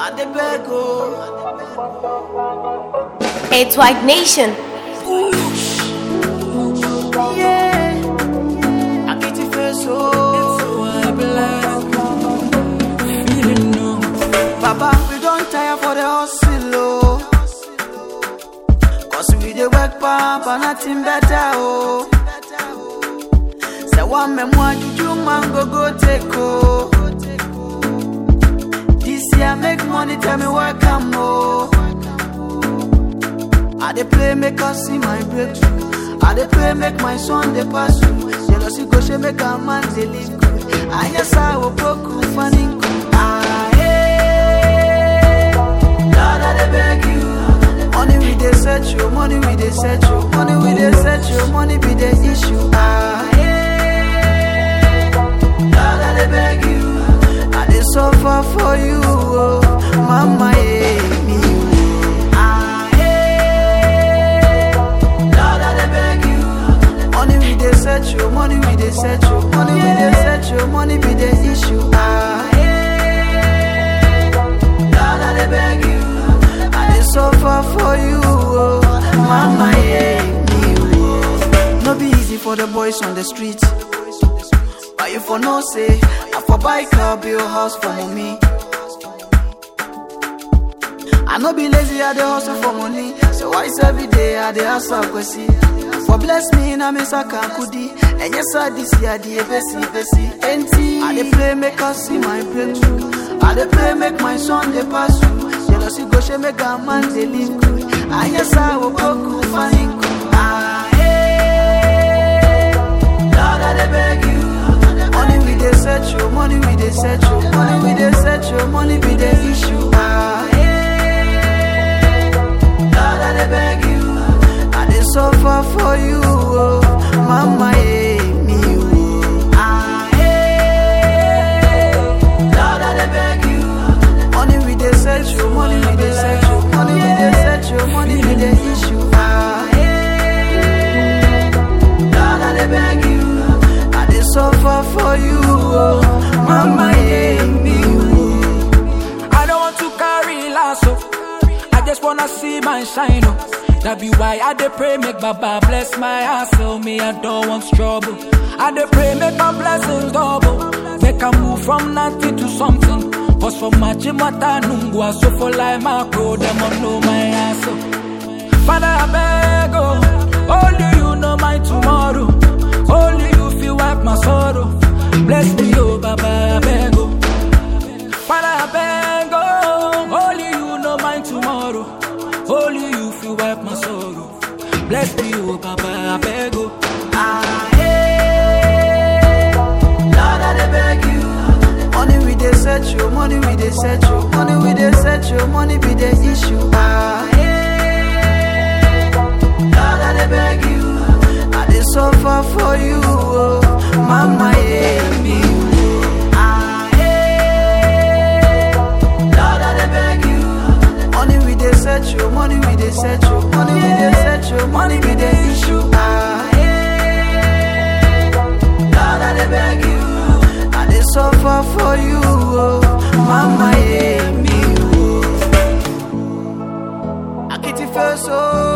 I dey beg oh. It's White Nation. Yeah. I get your face oh. Baba, we don't tire for the hustle oh. Cause we dey work pap and nothing better oh. Say one me more juju man go go take oh. This year make money tell me where come oh. I dey play make us see my breakthrough. I dey pray make my son dey pass through. Jealousy go she make a man dey live good. I yes I will broke funny Ah hey, Lord I dey beg you. Money we dey search you, money we dey search you, money we dey search you, money be the issue. Ah hey, Lord I dey beg you. I dey suffer for you, oh, mama yeah, me. oh. Ah hey, Lord I dey beg you. Money we dey search you, money we dey search you, money we dey search you, money be the issue. Ah hey, Lord I dey beg you. I dey suffer for you, oh, mama yeah, me. oh. No be easy for the boys on the street. But you for no say, I for buy car, build house for mommy. I no be lazy, I dey hustle for money. So why is every day I dey hustle kwesi? For bless me na me saka kudi. And yes, I this year the besi besi. Enti I dey pray make us see my breakthrough. I dey pray make my son dey pass through. Jealousy go she make a man dey live good. And yes, I will go cool funny cool. Ah hey, Lord I dey beg you. Money we dey search you, money we dey search you, money we dey search you, money be the issue. Ah hey, Lord I dey beg you. I dey suffer for you, oh, mama yeah, me oh. Ah hey, Lord I dey beg you. Money we dey search you, money we dey search you, money we dey search you, money be the issue. Ah hey, Lord I dey beg you. I dey suffer for you, oh, mama yeah, me oh. I don't want to carry lasso. I just wanna see my shine. Oh. That be why I dey pray make Baba bless my hustle. Me I don't want trouble. I dey pray make my blessings double. Make I move from nothing to something. Cause for my chimata nungwa so for life my pro them all know my hustle. Father I beg oh, only you know my tomorrow. Only you feel wipe my sorrow. Bless me oh Baba I beg oh. Father, I beg, oh, only you know my tomorrow. Only you feel wipe my sorrow. Bless me, oh, Baba, I beg, oh. Ah, hey, Lord, I dey beg you. Money we dey search you, money we dey search you, money we dey search you, money be the issue. Ah, hey, Lord, I dey beg you. I dey suffer for you, oh, mama, yeah, me. oh. Ah, hey, Lord, I dey beg you. Money we dey search you, money we dey search you, money we dey search you, money be the issue. Ah, hey, Lord, I dey beg you. I dey suffer for you, oh, mama, yeah, me, oh. I get it first, oh.